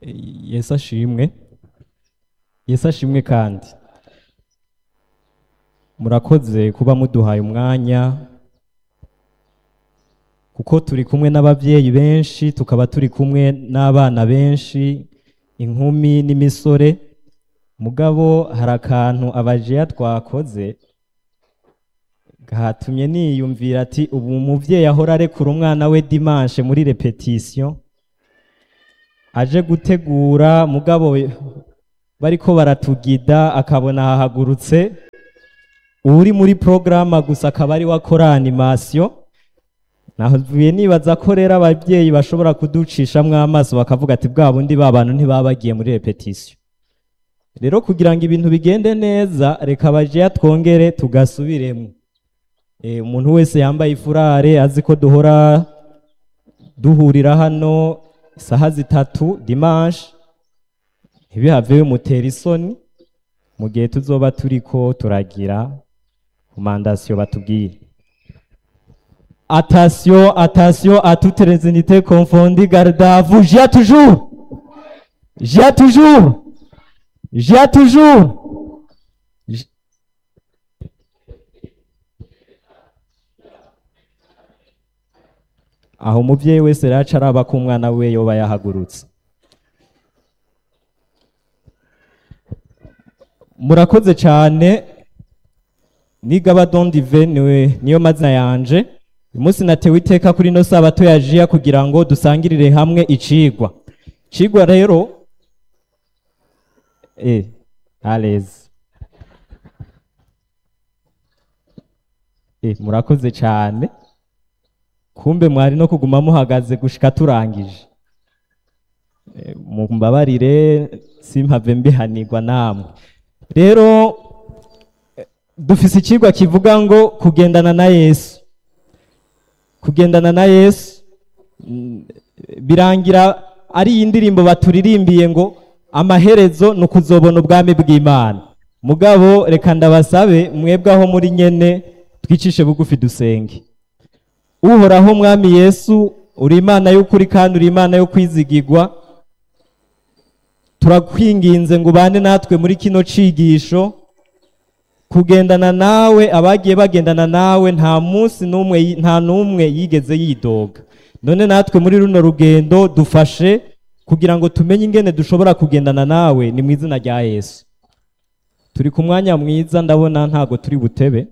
yesu ashimwe yesu ashimwe kandi murakoze kuba muduhaye umwanya kuko turi kumwe n'ababyeyi benshi tukaba turi kumwe n'abana benshi inkumi n'imisore mugabo hari akantu abajeya twakoze gatumye niyumvira ati ubu umubyeyi ahora arekura umwana we dimanche muri repetition aje gutegura mugabo bariko baratugida akabona hahagurutse uri muri porogaramu gusa akaba ari wakora animasiyo navuye nibaza ko rero ababyeyi bashobora kuducishamwo amaso bakavuga ati bwa bundi ba bantu ntibaba bagiye muri repetisiyo rero kugira ngo ibintu bigende neza reka bajeya twongere tugasubiremo umuntu wese yambaye ifurare azi ko duhora duhurira hano isaha zitatu dimanche ntibihave bimutera isoni mu gihe tuzoba turi ko turagira komandasiyo batubwiye atasiyo atasiyo à toutes les unités confondues garde à vous j'ai toujours j'ai toujours j'ai toujours aho umubyeyi wese rero aca araba ko umwana we yoba yahagurutse murakoze cyane nigaba dondive niwe niyo mazina yanje uyu munsi natewe iteka kuri ino sabato ya jiya kugira ngo dusangirire hamwe icigwa icigwa rero eh alezi eh murakoze cyane kumbe mwari no kuguma muhagaze gushika turangije mumbabarire simpave mbihanirwa namwe rero dufise ikigwa kivuga ngo kugendana na yesu kugendana na yesu birangira ari iyi ndirimbo baturirimbiye ngo amaherezo ni ukuzobona ubwami bw'imana mugabo reka ndabasabe mwebwe aho muri nyene twicishe bugufi dusenge uhoraho mwami yesu uri imana y'ukuri kandi uri imana yo kwizigirwa turakwinginze ngo ubane natwe muri kino cigisho kugendana nawe abagiye bagendana nawe nta munsi n'umwe nta n'umwe yigeze yidoga none natwe muri runo rugendo dufashe kugira ngo tumenye ingene dushobora kugendana nawe ni mu izina rya yesu turi ku mwanya mwiza ndabona ntago turi butebe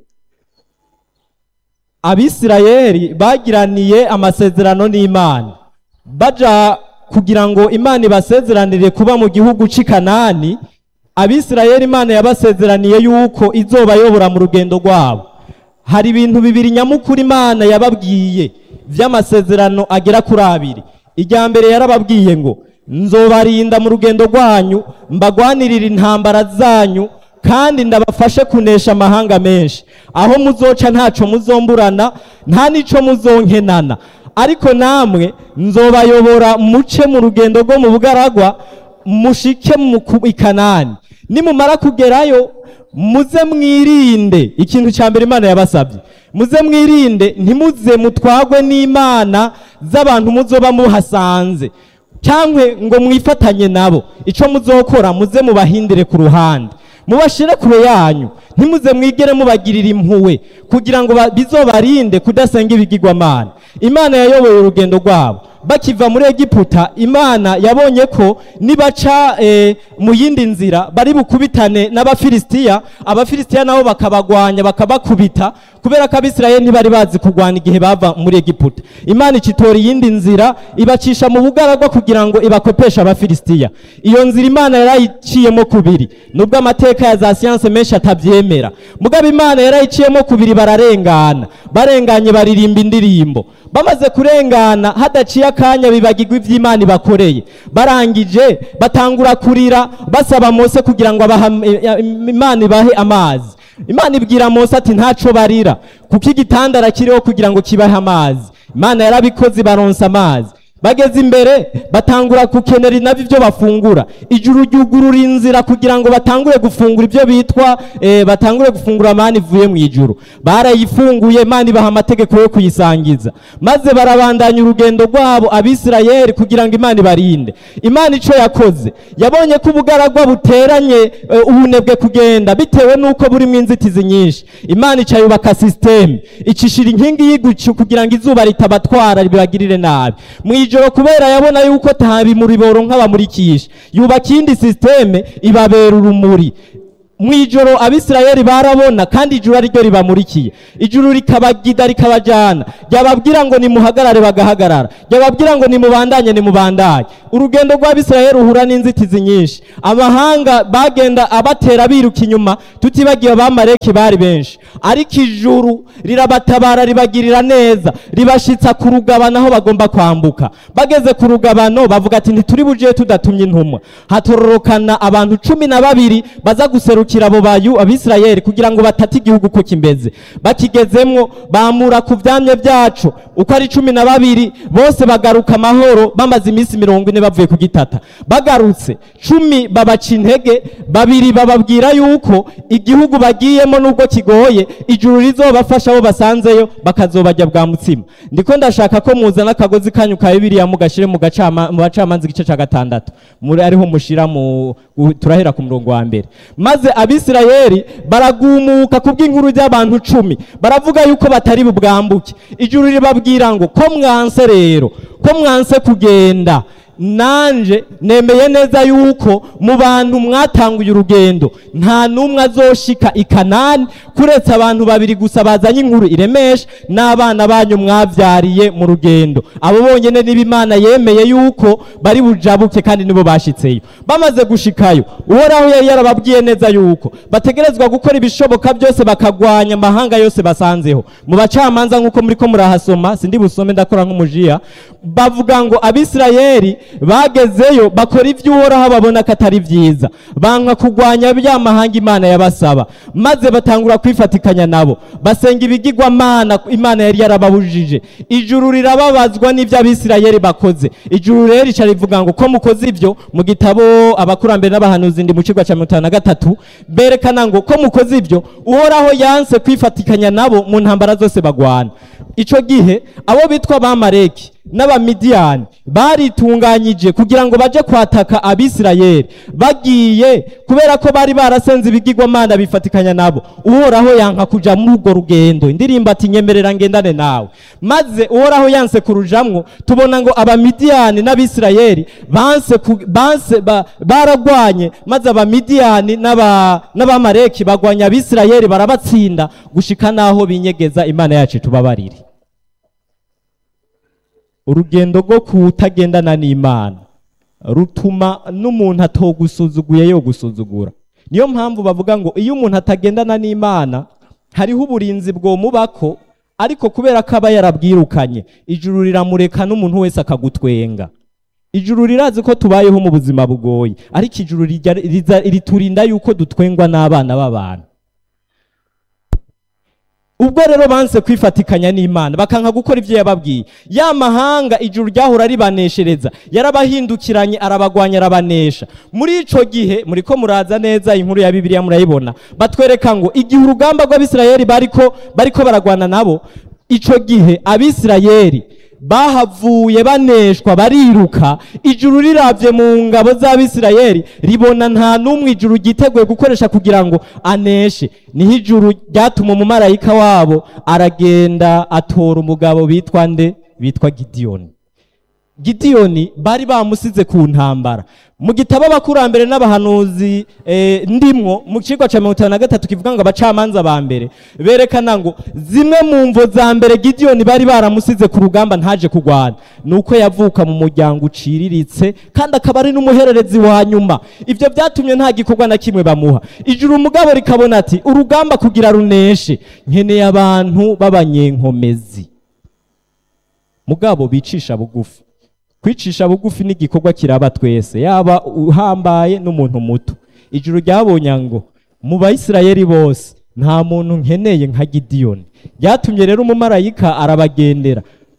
abisirayeli bagiraniye amasezerano n'imana baja kugira ngo imana ibasezeranire kuba mu gihugu cy'i kanani abisirayeli imana yabasezeraniye yuko izobayobora mu rugendo rwabo hari ibintu bibiri nyamukuru imana yababwiye by'amasezerano agera kuri abiri irya mbere yarababwiye ngo nzobarinda mu rugendo rwanyu mbagwanirira intambara zanyu kandi ndabafashe kunesha amahanga menshi aho muzoca ntaco muzomburana nta n'ico muzonkenana ariko namwe nzobayobora muce mu rugendo rwo mu bugaragwa mushike mu ikanani nimumara kugerayo muze mwirinde ikintu cya mbere imana yabasabye muze mwirinde ntimuze mutwagwe n'imana z'abantu muzoba muhasanze cyangwa ngo mwifatanye nabo icyo muzokora muze mubahindire ku ruhande mubashire kure yanyu ntimuze mwigere mubagirira impuwe kugira ngo bizobarinde kudasenga ibigirwamana imana yayoboye urugendo rwabo bakiva muri egiputa imana yabonye ko nibaca mu yindi nzira bari bukubitane n'abafilisitiya abafilisitiya nabo bakabagwanya bakabakubita kubera ko abisirayeli ntibari bazi kurwana igihe bava muri egiputa imana ikitora iyindi nzira ibacisha mu bugaragwa kugira ngo ibakopeshe abafilisitiya iyo nzira imana yarayiciyemo kubiri nubwo amateka ya za siyanse menshi atabyemera mugabo imana yarayiciyemo kubiri bararengana barenganye baririmba indirimbo bamaze kurengana hadaciye akanya bibagirwa iby'imana ibakoreye barangije batangura kurira basaba mose kugira ngo imana ibahe amazi imana ibwira mose ati ntaco barira kuko igitandara kiriho kugira ngo kibahe amazi imana yarabikoze baronsa amazi bageze imbere batangura gukenera nabyo ibyo bafungura ijuru ryugurura inzira kugira ngo batangure gufungura ibyo bitwa eh, batangure gufungura amani ivuye mu ijuru barayifunguye imana ibaha amategeko yo kuyisangiza maze barabandanya urugendo rwabo abisirayeli kugira ngo imana ibarinde imana icyo yakoze yabonye ko ubugaragwa buteranye eh, ubunebwe kugenda bitewe n'uko burimo inzitizi nyinshi imana ica yubaka sisiteme icishira inkingi y'igucu kugira ngo izuba ritabatwara ribagirire nabi mu ijoro kubera yabona yuko tabimuri boronka bamurikisha yubaka iyindi sisiteme ibabera urumuri mu ijoro abisirayeli barabona kandi ijuru ari ryo ribamurikiye ijuru rikabagida rikabajyana ryababwira ngo nimuhagarare bagahagarara ryababwira ngo nimubandanye nimubandanye urugendo rw'abisirayeli ruhura n'inzitizi nyinshi amahanga bagenda abatera biruka inyuma tutibagiwe abamareki bari benshi ariko ijuru rirabatabara ribagirira neza ribashitsa ku rugabano aho bagomba kwambuka bageze ku rugabano bavuga ati ntituri buje tudatumye intumwa hatororokana abantu cumi na babiri baza guserukira abo bayu abisirayeli kugira ngo batate igihugu uko kimeze bakigezemwo bamura ku vyamye vyacu uko ari cumi na babiri bose bagaruka amahoro bamaze iminsi mirongo ine bavuye kugitata bagarutse cumi babaca intege babiri bababwira yuko igihugu bagiyemo nubwo kigoye ijuru rizobafasha abo basanzeyo bakazobajya bwa mutsima ndiko ndashaka ko muzana akagozi kanyu ka bibiliya mugashire mu gacama mu bacamanza igice ca gatandatu muri ariho mushira mu gu- turahera ku murongo wa mbere maze abisirayeli baragumuka kubw'inkuru ry'abantu cumi baravuga yuko batari bubwambuke ijuru ribabwira ngo ko mwanse rero ko mwanse kugenda nanje nemeye neza yuko mu bantu mwatanguye urugendo nta n'umwe azoshika i kanani kuretse abantu babiri gusa bazanye inkuru iremesha n'abana banyu mwavyariye mu rugendo abo bonyene niba imana yemeye yuko bari bujabuke kandi nibo bashitseyo bamaze gushikayo uhoraho yari yarababwiye neza yuko bategerezwa gukora ibishoboka byose bakagwanya amahanga yose basanzeho mu bacamanza nk'uko muriko murahasoma sindi busome ndakora nk'umujiya bavuga ngo abisirayeli bagezeyo bakora ibyo uhoraho babona ko atari byiza banka kugwanya bya mahanga imana yabasaba maze batangura kwifatikanya nabo basenga ibigirwamana imana yari yarababujije ijuru rirababazwa n'ibyo abisirayeli bakoze ijuru rero rica rivuga ngo ko mukoze ibyo mu gitabo abakurambere n'abahanuzi ndi mu kigo cya mirongo itanu na gatatu berekana ngo ko mukoze ibyo uhoraho yanse kwifatikanya nabo mu ntambara zose bagwana icyo gihe abo bitwa abamareki n'abamidiyani baritunganyije kugira ngo baje kwataka abisirayeli bagiye kubera ko bari barasenze ibigirwamana bifatikanya nabo uhoraho yanka kuja muri urwo rugendo indirimbo ati nyemerera ngendane nawe maze uhoraho yanse kurujamwo tubona ngo abamidiyani n'abisirayeli banse ku- banse ba- baragwanye maze abamidiyani n'aba- n'abamareki bagwanya abisirayeli barabatsinda gushika naho binyegeza imana yacu tubabarire urugendo rwo kutagendana n'imana rutuma n'umuntu atogusuzuguye yo gusuzugura niyo mpamvu bavuga ngo iyo umuntu atagendana n'imana hariho uburinzi bwomubako ariko kubera ko aba yarabwirukanye ijuru riramureka n'umuntu wese akagutwenga ijuru rirazi ko tubayeho mu buzima bugoye ariko ijuru rijya- riza- riturinda yuko dutwengwa n'abana b'abantu ubwo rero banse kwifatikanya n'imana bakanka gukora ibyo yababwiye ya mahanga ijuru ryahora ribaneshereza yarabahindukiranye arabagwanya arabanesha muri ico gihe muriko muraza neza inkuru ya bibiliya murayibona batwereka ngo igihe urugamba rw'abisirayeli bariko bariko baragwana nabo ico gihe abisirayeli bahavuye baneshwa bariruka ijuru riravye mu ngabo z'abisirayeli ribona nta n'umwe ijuru ryiteguye gukoresha kugira ngo aneshe niho ijuru ryatuma umumarayika wabo aragenda atora umugabo bitwa nde bitwa gidiyoni gidiyoni bari bamusize ku ntambara mu gitabo abakurambere n'abahanuzi eh, ndimwo mu kigo cya mirongo itanu na gatatu kivuga ngo abacamanza ba mbere berekana ngo zimwe mu mvo za mbere gidiyoni bari baramusize ku rugamba ntaje kurwana ni uko yavuka mu muryango uciriritse kandi akaba ari n'umuhererezi wa nyuma ibyo byatumye nta gikorwa na kimwe bamuha ijuru umugabo rikabona ati urugamba kugira runeshe nkeneye abantu b'abanyenkomezi mugabo bicisha bugufi kwicisha bugufi ni igikorwa kiraba twese yaba uhambaye n'umuntu muto ijuru ryabonye ngo mu bayisirayeli bose nta muntu nkeneye nka gidiyoni byatumye rero umumarayika arabagendera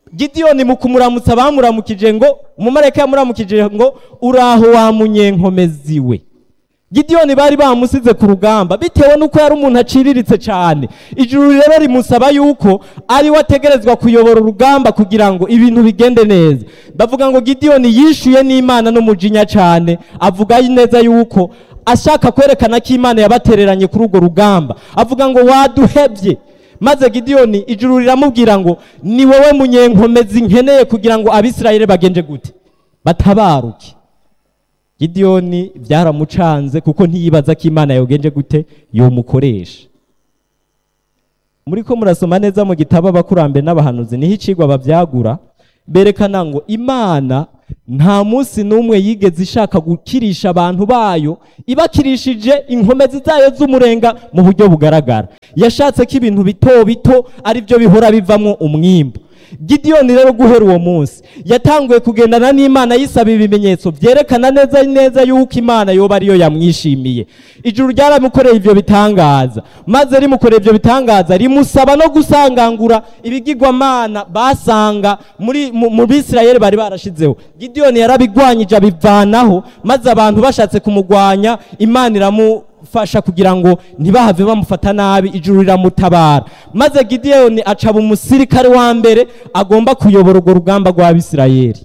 gidiyoni mu kumuramutsa bamuramukije ngo umumarayika yamuramukije ngo uraho wa munyenkomezi we gidiyoni bari bamusize ku rugamba bitewe n'uko yari umuntu aciriritse cyane ijuru rero rimusaba yuko ari we ategerezwa kuyobora urugamba kugira ngo ibintu bigende neza bavuga ngo gidiyoni yishuye n'imana n'umujinya cyane avuga neza yuko ashaka kwerekana ko imana yabatereranye kuri urwo rugamba avuga ngo waduhebye maze gidiyoni ijuru riramubwira ngo ni wowe munyenkomezi nkeneye kugira ngo abisirayeli bagenje gute batabaruke gidiyoni byaramucanze kuko ntiyibaza ko imana yogenje gute yomukoresha muri ko murasoma neza mu gitabo abakurambere n'abahanuzi niho icigwa babyagura berekana ngo imana nta munsi n'umwe yigeze ishaka gukirisha abantu bayo ibakirishije inkomezi zayo z'umurenga mu buryo bugaragara yashatse ko ibintu bito bito ari byo bihora bivamo umwimbu gidiyoni rero guhera uwo munsi yatanguye kugendana n'imana yisaba ibimenyetso byerekana neza neza yuko imana yoba ariyo yamwishimiye ijuru ryaramukoreye ibyo bitangaza maze rimukoreye ibyo bitangaza rimusaba no gusangangura ibigirwamana basanga muri mu mu bisirayeli bari barashizeho gidiyoni yarabigwanyije abivanaho maze abantu bashatse kumugwanya imana iramu fasha kugira ngo ntibahave bamufata nabi ijuru riramutabara maze gidiyoni acaba umusirikare wa mbere agomba kuyobora urwo rugamba rw'abisirayeli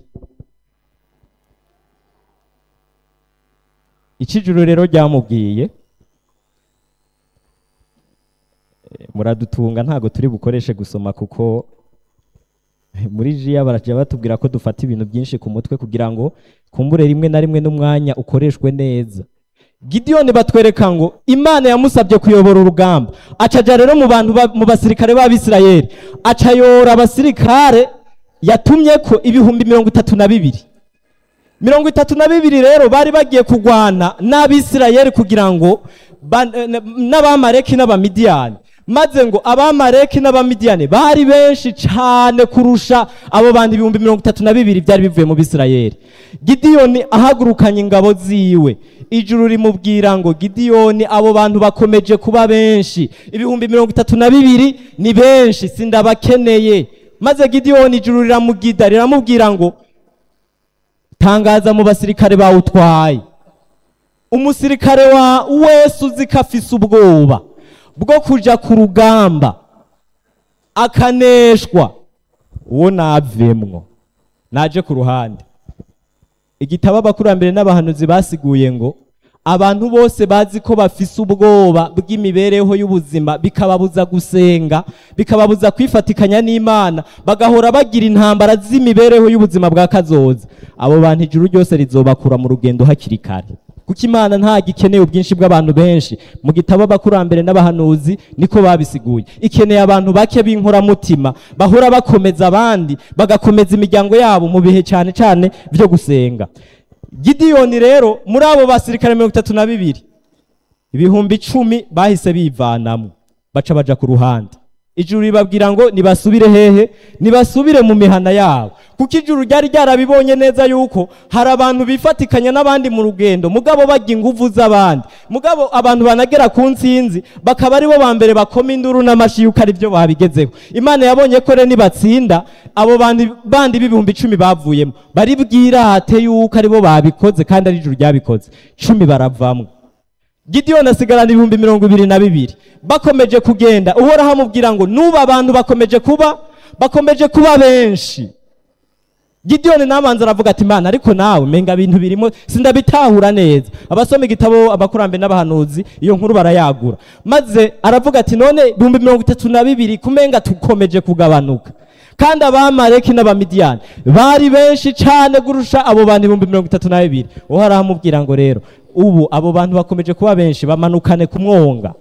ijuru rero ryamubwiye Eh, muradutunga ntabwo turi bukoreshe gusoma kuko muri jiya barajya batubwira ko dufata ibintu byinshi ku mutwe kugira ngo kumbure rimwe na rimwe n'umwanya ukoreshwe neza gidiyoni batwereka ngo imana yamusabye kuyobora urugamba acaja rero mu bantu ba- mu basirikare b'abisirayeli acayora abasirikare yatumye ko ibihumbi mirongo itatu na bibiri mirongo itatu na bibiri rero bari bagiye kurwana n'abisirayeli kugira ngo ba- eh, n'abamareki n'abamidiyani maze ngo abamareki n'abamidiyani bari benshi cyane kurusha abo bantu ibihumbi mirongo itatu na bibiri byari bivuye mu bisirayeli gidiyoni ahagurukanye ingabo ziwe ijuru rimubwira ngo gidiyoni abo bantu bakomeje kuba benshi ibihumbi mirongo itatu na bibiri ni benshi sindabakeneye maze gidiyoni ijuru riramugida riramubwira ngo tangaza mu basirikare bawutwaye umusirikare wa wese uzi ko afise ubwoba bwo kuja ku rugamba akaneshwa uwo navemwo naje ku ruhande igitabo abakurambere n'abahanuzi basiguye ngo abantu bose bazi ko bafise ubwoba bw'imibereho y'ubuzima bikababuza gusenga bikababuza kwifatikanya n'imana bagahora bagira intambara z'imibereho y'ubuzima bwa kazoza abo bantu ijuru ryose rizobakura mu rugendo hakiri kare kuko imana ntabwo ikeneye ubwinshi bw'abantu benshi mu gitabo abakurambere n'abahanuzi niko babisiguye ikeneye abantu bake b'inkoramutima bahora bakomeza abandi bagakomeza imiryango yabo mu bihe cyane cyane byo gusenga gidiyoni rero muri abo basirikare mirongo itatu na bibiri ibihumbi icumi bahise bivanamo baca baja ku ruhande ijuru ribabwira ngo nibasubire hehe nibasubire mu mihana yabo kuko ijuru ryari ryarabibonye neza yuko hari abantu bifatikanya n'abandi mu rugendo mugabo bajya inguvu z'abandi mugabo abantu banagera ku nsinzi bakaba aribo ba mbere bakoma induru n'amashi yuko ari byo babigezeho imana yabonye ko rero nibatsinda abo bandi bandi b'ibihumbi icumi bavuyemo bari bwirate yuko aribo babikoze kandi ari ijuru ryabikoze cumi baravamwo gidiyoni asigarana ibihumbi mirongo ibiri na bibiri bakomeje kugenda uhoraho amubwira ngo nuba abantu bakomeje kuba bakomeje kuba benshi gidiyoni nabanza aravuga ati imana ariko nawe menga ibintu birimo sindabitahura neza abasoma igitabo abakurambere n'abahanuzi iyo nkuru barayagura maze aravuga ati none ibihumbi mirongo itatu na bibiri kumenga tukomeje kugabanuka kandi abamareki n'abamidiyani bari benshi cyane kurusha abo bantu ibihumbi mirongo itatu na bibiri uhoraho amubwira ngo rero ubu abo bantu bakomeje kuba benshi bamanukane ku mwonga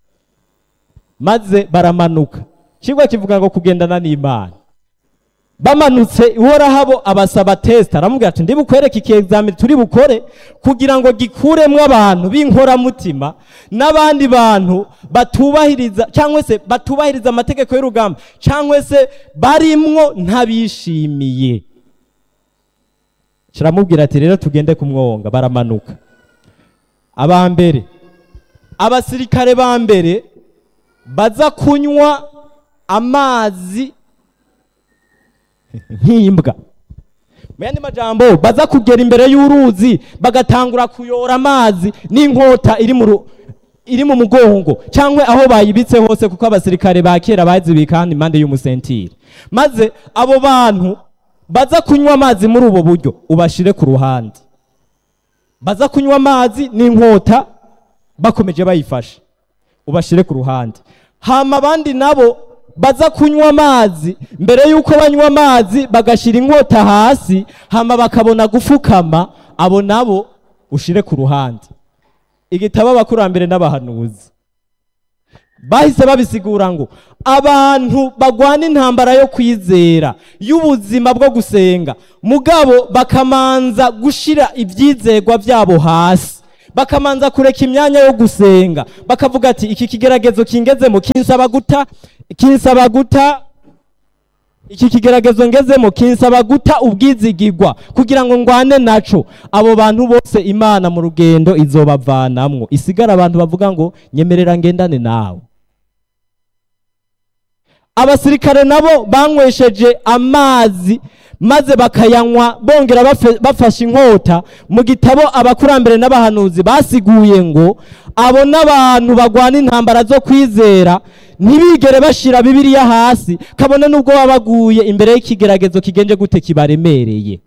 maze baramanuka ikigwa kivuga ngo kugendana n'imana bamanutse uhoraho abasaba tesita aramubwira ati ndibukwereke iki egizamini turi bukore kugira ngo gikuremwo abantu b'inkoramutima n'abandi bantu batubahiriza cyangwa se batubahiriza amategeko y'urugamba cyangwa se barimwo ntabishimiye kiramubwira ati rero tugende ku mwonga baramanuka aba mbere abasirikare ba mbere baza kunywa amazi nk'imbwa mu yandi majambo baza kugera imbere y'uruzi bagatangura kuyora amazi n'inkota iri mu ru- iri mu mugongo cyangwa aho bayibitse hose kuko abasirikare ba kera bazibika hano impande y'umusentire maze abo bantu baza kunywa amazi muri ubu buryo ubashire ku ruhande baza kunywa amazi n'inkota bakomeje bayifashe ubashire ku ruhande hama abandi nabo baza kunywa amazi mbere y'uko banywa amazi bagashyira inkota hasi hama bakabona gufukama abo nabo ushire ku ruhande igitabo abakurambere n'abahanuzi bahise babisigura ngo abantu bagwana intambara yo kwizera y'ubuzima bwo gusenga mugabo bakamanza gushira ibyizegwa byabo hasi bakamanza kureka imyanya yo gusenga bakavuga ati iki kigeragezo kingezemo kinsaba guta kinsaba guta iki kigeragezo ngezemo kinsaba guta ubwizigirwa kugira ngo ngwane naco abo bantu bose imana mu rugendo izobavanamwo isigara abantu bavuga ngo nyemerera ngendane nawe abasirikare nabo banywesheje amazi maze bakayanywa bongera bafe- bafashe inkota mu gitabo abakurambere n'abahanuzi basiguye ngo abo n'abantu bagwana intambara zo kwizera ntibigere bashira bibiliya hasi kabone n'ubwo baba baguye imbere y'ikigeragezo kigenje gute kibaremereye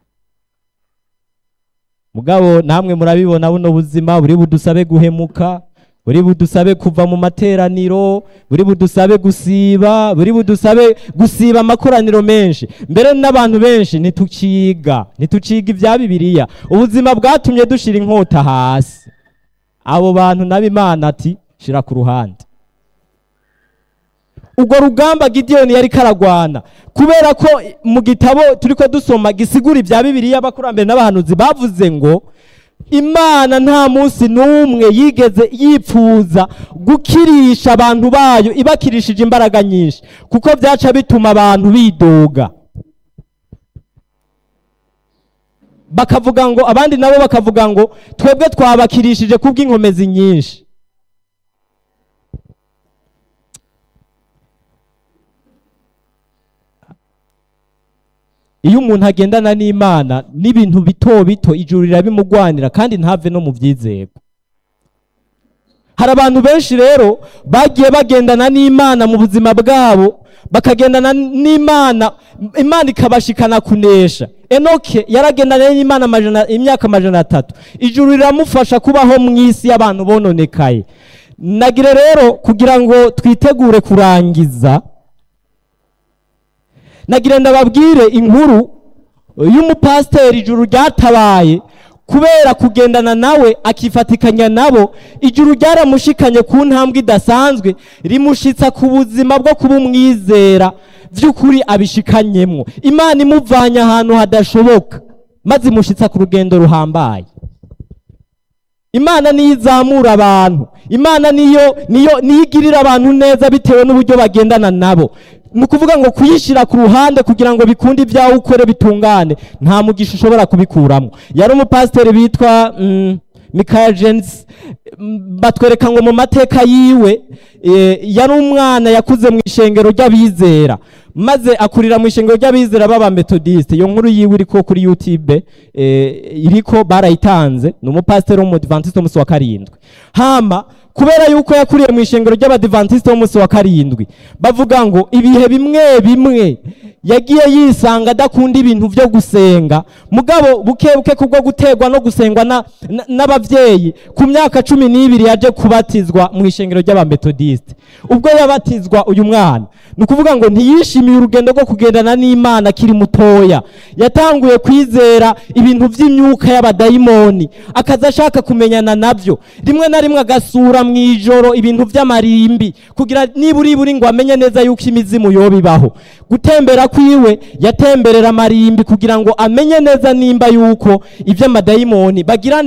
mugabo namwe murabibona buno buzima buri budusabe guhemuka buri budusabe kuva mu materaniro buri budusabe gusiba buri budusabe gusiba amakoraniro menshi mbere n'abantu benshi ntituciga ntituciga ibya bibiliya ubuzima bwatumye dushira inkota hasi abo bantu nabo imana ati shira ku ruhande ubwo rugamba gidiyoni yari karagwana kubera ko mu gitabo turiko dusoma gisigura ibya bibiliya abakurambere n'abahanuzi bavuze ngo imana nta munsi n'umwe yigeze yipfuza gukirisha abantu bayo ibakirishije imbaraga nyinshi kuko byaca bituma abantu bidoga bakavuga ngo abandi nabo bakavuga ngo twebwe twabakirishije kubw'inkomezi nyinshi iyo umuntu agendana n'imana n'ibintu bito bito ijuru rirabimugwanira kandi ntave no mu byizego hari abantu benshi rero bagiye bagendana n'imana mu buzima bwabo bakagendana n'imana imana ikabashikana kunesha enoke yaragendana n'imana amajana- imyaka amajana atatu ijuru riramufasha kubaho mu isi y'abantu bononekaye nagire rero kugira ngo twitegure kurangiza nagira ndababwire inkuru y'umupasiteri ijuru ryatabaye kubera kugendana nawe akifatikanya nabo ijuru ryaramushikanye ku ntambwe idasanzwe rimushitsa ku buzima bwo kuba umwizera by'ukuri abishikanyemwo imana imuvanye ahantu hadashoboka maze imushitsa ku rugendo ruhambaye imana niyo izamura abantu imana niyo niyo niyo igirira abantu neza bitewe n'uburyo bagendana nabo ni ukuvuga ngo kuyishyira ku ruhande kugira ngo bikunde ibyawe ukore bitungane nta mugisha ushobora kubikuramo yari umupasiteri bitwa mm, Michael Jens mm, batwereka ngo mu mateka yiwe eh, yari umwana yakuze mu ishengero ry'abizera maze akurira mu ishengero ry'abizera b'aba metodiste iyo nkuru yiwe iriko kuri youtube eh, iriko barayitanze ni umupasiteri w'umudivantiste w'umunsi wa karindwi hama kubera yuko yakuriye mu ishengero ry'abadivantiste w'umunsi wa karindwi bavuga ngo ibihe bimwe bimwe yagiye yisanga adakunda ibintu byo gusenga mugabo buke buke kubwo guterwa no gusengwa na- na- n'abavyeyi ku myaka cumi n'ibiri yaje kubatizwa mu ishengero ry'abametodiste ubwo yabatizwa uyu mwana ni ukuvuga ngo ntiyishimiye urugendo rwo kugendana n'imana akiri mutoya yatanguye kwizera ibintu by'imyuka y'abadayimoni akaza ashaka kumenyana nabyo rimwe na rimwe agasura mu ijoro ibintu by'amarimbi kugira nibura iburi ngo amenye neza yuko imizimu yoba ibaho gutembera kwiwe yatemberera amarimbi kugira ngo amenye neza nimba yuko iby'amadayimoni bagirane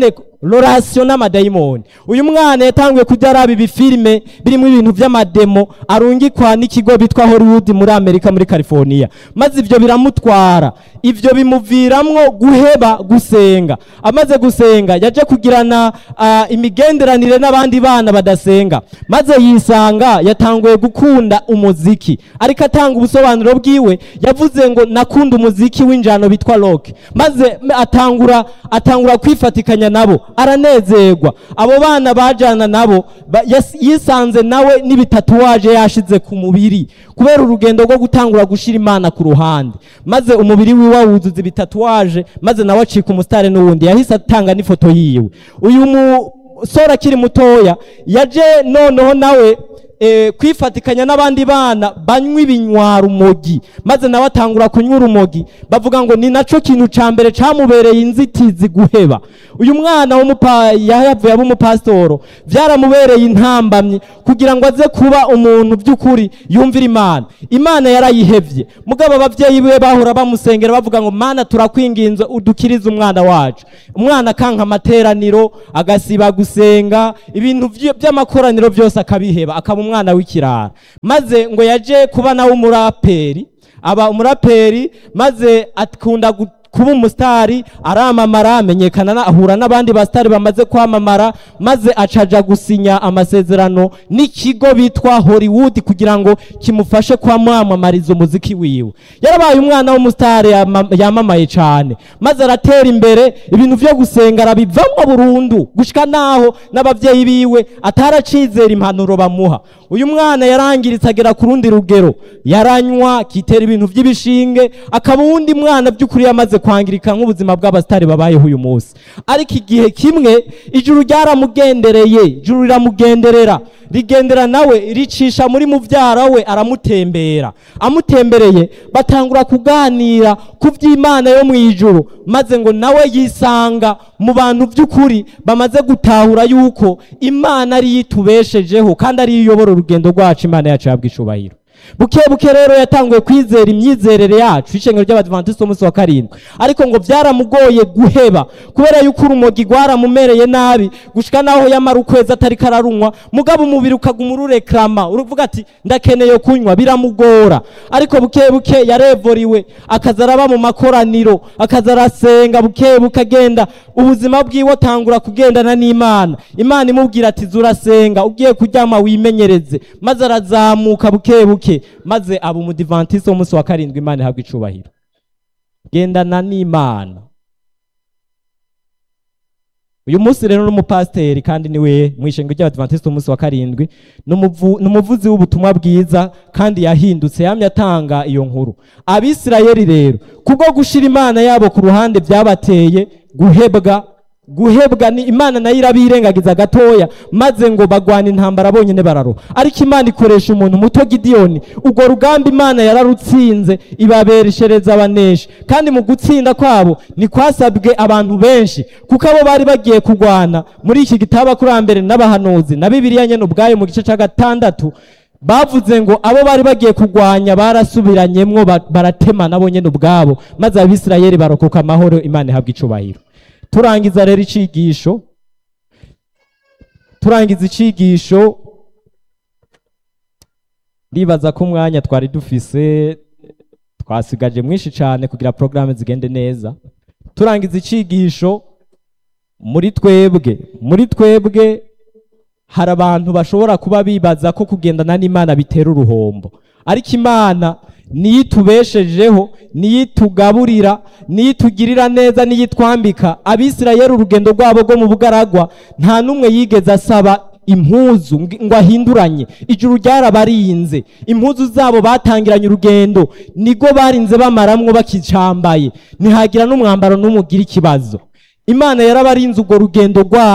rorasiyo n'amadayimoni uyu mwana yatanguye kujya araba ibifilime birimo ibintu by'amademo arungikwa n'ikigo bitwa hollywood muri amerika muri california maze ibyo biramutwara ibyo bimuviramwo guheba gusenga amaze gusenga yaje kugirana ah, imigenderanire n'abandi bana badasenga maze yisanga yatanguye gukunda umuziki ariko atanga ubusobanuro bwiwe yavuze ngo nakunda umuziki w'injano bitwa rock maze m- atangura atangura kwifatikanya nabo aranezerwa abo bana bajana nabo ba- yas- yisanze nawe n'ibitatuwaje yashize ku mubiri kubera urugendo rwo gutangura gushira imana ku ruhande maze umubiri wiwe awuzuza ibitatuwaje maze nawe acika umusitari n'uwundi yahise atanga n'ifoto yiwe uyu musore akiri mutoya yaje noneho nawe eh, kwifatikanya n'abandi bana banywa ibinywara umogi maze nawe atangura kunywa urumogi bavuga ngo ni naco kintu ca mbere camubereye inzitizi guheba uyu mwana w'umupa yahavuye aba umupasitoro vyaramubereye intambamyi kugira ngo aze kuba umuntu by'ukuri yumvira imana imana yarayihevye mugabo abavyeyi biwe bahora bamusengera bavuga ngo mana turakwinginze udukirize umwana wacu umwana akanka amateraniro agasiba gusenga ibintu vy- by'amakoraniro byose akabiheba akaba umwana w'ikirara maze ngo yaje kuba nawe umuraperi aba umuraperi maze akunda gu- kuba umusitari aramamara amenyekana na- ahura n'abandi basitari bamaze kwamamara maze acaja gusinya amasezerano n'ikigo bitwa hollywood kugira ngo kimufashe kwamamamariza umuziki wiwe yarabaye umwana w'umusitari yama- yamamaye cyane maze aratera imbere ibintu vyo gusenga arabivamo burundu gushika naho n'abavyeyi biwe ataracizera impanuro bamuha uyu mwana yarangiritse agera ku rundi rugero yaranywa akitera ibintu by'ibishinge akaba uwundi mwana by'ukuri yamaze kwangirika nk'ubuzima bw'abasitari babayeho uyu munsi ariko igihe kimwe ijuru ryaramugendereye ijuru riramugenderera rigendera nawe ricisha muri muvyara we aramutembera amutembereye batangura kuganira ku by'imana yo mu ijuru maze ngo nawe yisanga mu bantu by'ukuri bamaze gutahura yuko imana ariyo itubeshejeho kandi ariyo iyobora urugendo rwacu imana yacu yabwa icubahiro buke buke rero yatanguye kwizera imyizerere yacu ishengero ry'abadivantisi b'umunsi wa karindwi ariko ngo byaramugoye guheba kubera yuko urumogi rwaramumereye nabi gushika naho yamara ukwezi atari kararunywa mugabo umubiri ukaguma ururekrama uruvuga ati ndakeneye kunywa biramugora ariko buke buke yarevoriwe akaza araba mu makoraniro akaza arasenga buke buke agenda ubuzima bwiwe atangura kugendana n'imana imana imubwira ati zurasenga ugiye kuryama wimenyereze maze arazamuka buke buke maze aba umudivantisi w'umunsi wa karindwi imana ihabwa icubahiro gendana n'imana uyu munsi rero n'umupasiteri kandi niwe mu ishengo ry'abadivantisi w'umunsi wa karindwi n'umuvu- n'umuvuzi w'ubutumwa bwiza kandi yahindutse yamye atanga iyo nkuru abisirayeli rero kubwo gushira imana yabo ku ruhande byabateye guhebwa guhebwa ni imana nayo irabirengagiza gatoya maze ngo bagwana intambara bonyine bararoha ariko imana ikoresha umuntu muto gidiyoni urwo rugamba imana yararutsinze ibabereshereza abaneshi kandi mu gutsinda kwabo ntikwasabwe abantu benshi kuko abo bari bagiye kurwana muri iki gitabo abakurambere n'abahanuzi na bibiliya nyene ubwayo mu gice cya gatandatu bavuze ngo abo bari bagiye kurwanya barasubiranyemwo ba- baratemana bo nyene ubwabo maze abisirayeli barokoka amahoro imana ihabwa icubahiro turangiza rero icigisho turangiza icigisho ndibaza ko umwanya twari dufise twasigaje mwinshi cyane kugira porogaramu zigende neza turangiza icigisho muri twebwe muri twebwe hari abantu bashobora kuba bibaza ko kugendana n'imana bitera uruhombo ariko imana niyo itubeshejeho niyo itugaburira niyo itugirira neza niyo itwambika abisirayeli urugendo rwabo rwo mu bugaragwa nta n'umwe yigeze asaba impuzu ng- ngo ahinduranye ijuru ryarabarinze impuzu zabo batangiranye urugendo nigo barinze bamaramwo bakicambaye ntihagira n'umwambaro n'umwe ugira ikibazo imana yarabarinze urwo rugendo rwabo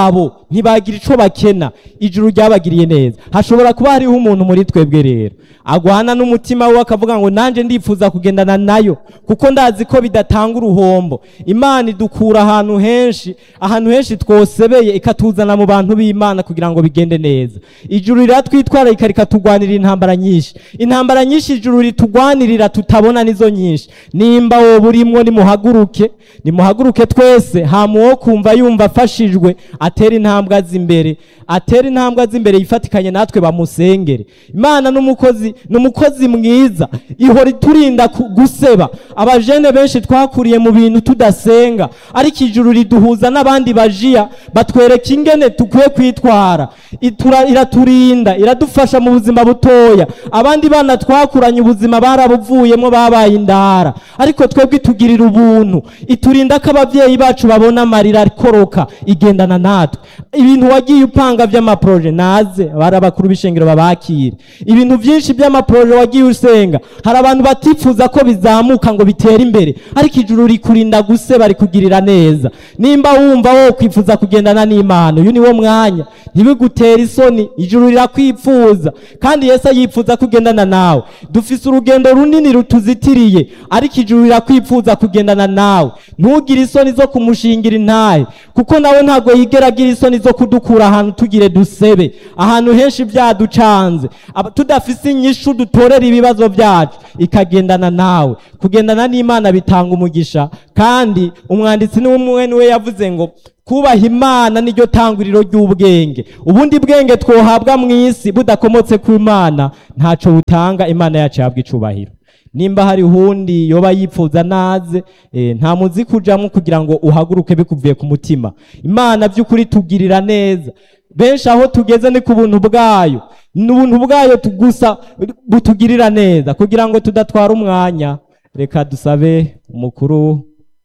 ntibagira ico bakena ijuru ryabagiriye neza hashobora kuba hariho umuntu muri twebwe rero agwana n'umutima we akavuga ngo nanje ndifuza kugendana nayo kuko ndazi ko bidatanga uruhombo imana idukura ahantu henshi ahantu henshi twosebeye ikatuzana mu bantu b'imana kugira ngo bigende neza ijuru riratwitwararika rikatugwanirira intambara nyinshi intambara nyinshi ijuru ritugwanirira tutabona nizo nyinshi nimba wowe urimwo nimuhaguruke nimuhaguruke twese hama uwo kumva yumva afashijwe atera intambwe aza imbere atera intambwe aza imbere yifatikanye natwe bamusengere imana n'umukozi n'umukozi mwiza ihora iturinda ku- guseba abajene benshi twakuriye mu bintu tudasenga ariko ijuru riduhuza n'abandi bajiya batwereka ingene tukwiye kwitwara Itura- iraturinda iradufasha mu buzima butoya abandi bana twakuranye ubuzima barabuvuyemo babaye indara ariko twebwe itugirira ubuntu iturinda ko ababyeyi bacu babona amarira akoroka igendana natwe ibintu wagiye upanga by'amaproje naze bari abakuru b'ishengero babakire ibintu byinshi by'amaproje wagiye usenga hari abantu batifuza ko bizamuka ngo bitere imbere ariko ijuru rikurinda guseba rikugirira neza nimba wumva wowe kwifuza kugendana n'imana uyu ni wo mwanya ntibigutere isoni ijuru rirakwifuza kandi yesu yifuza kugendana nawe dufise urugendo runini rutuzitiriye ariko ijuru rirakwifuza kugendana nawe ntugire isoni zo kumushingira intahe kuko nawe ntabwo yigera agira isoni zo kudukura ahantu tugire dusebe ahantu henshi byaducanze Aba- tudafise inyishu dutorera ibibazo byacu ikagendana nawe kugendana n'imana bitanga umugisha kandi umwanditsi n'umwe niwe yavuze ngo kubaha imana niryo tanguriro ry'ubwenge ubundi bwenge twohabwa mu isi budakomotse ku imana ntaco butanga imana yacu yabwa icubahiro nimba hari uwundi yoba yipfuza naze eh, nta muzi kujamwo kugira ngo uhaguruke bikuvuye ku mutima imana by'ukuri tugirira neza benshi aho tugeze ni ku buntu bwayo ni ubuntu bwayo tu- gusa butugirira neza kugira ngo tudatwara umwanya reka dusabe umukuru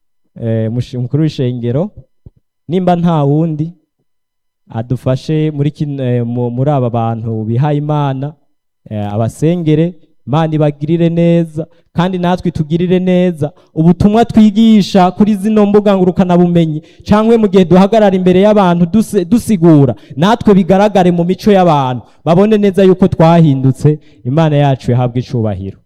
eh, mushi- umukuru w'ishengero nimba nta wundi adufashe muri kino- eh, mu- muri aba bantu bihaye imana eh, abasengere imana ibagirire neza kandi natwe tugirire neza ubutumwa twigisha kuri zino mbuga ngurukanabumenyi cyangwa mu gihe duhagarara imbere y'abantu duse- dusigura natwe bigaragare mu mico y'abantu babone neza yuko twahindutse imana yacu yahabwa icubahiro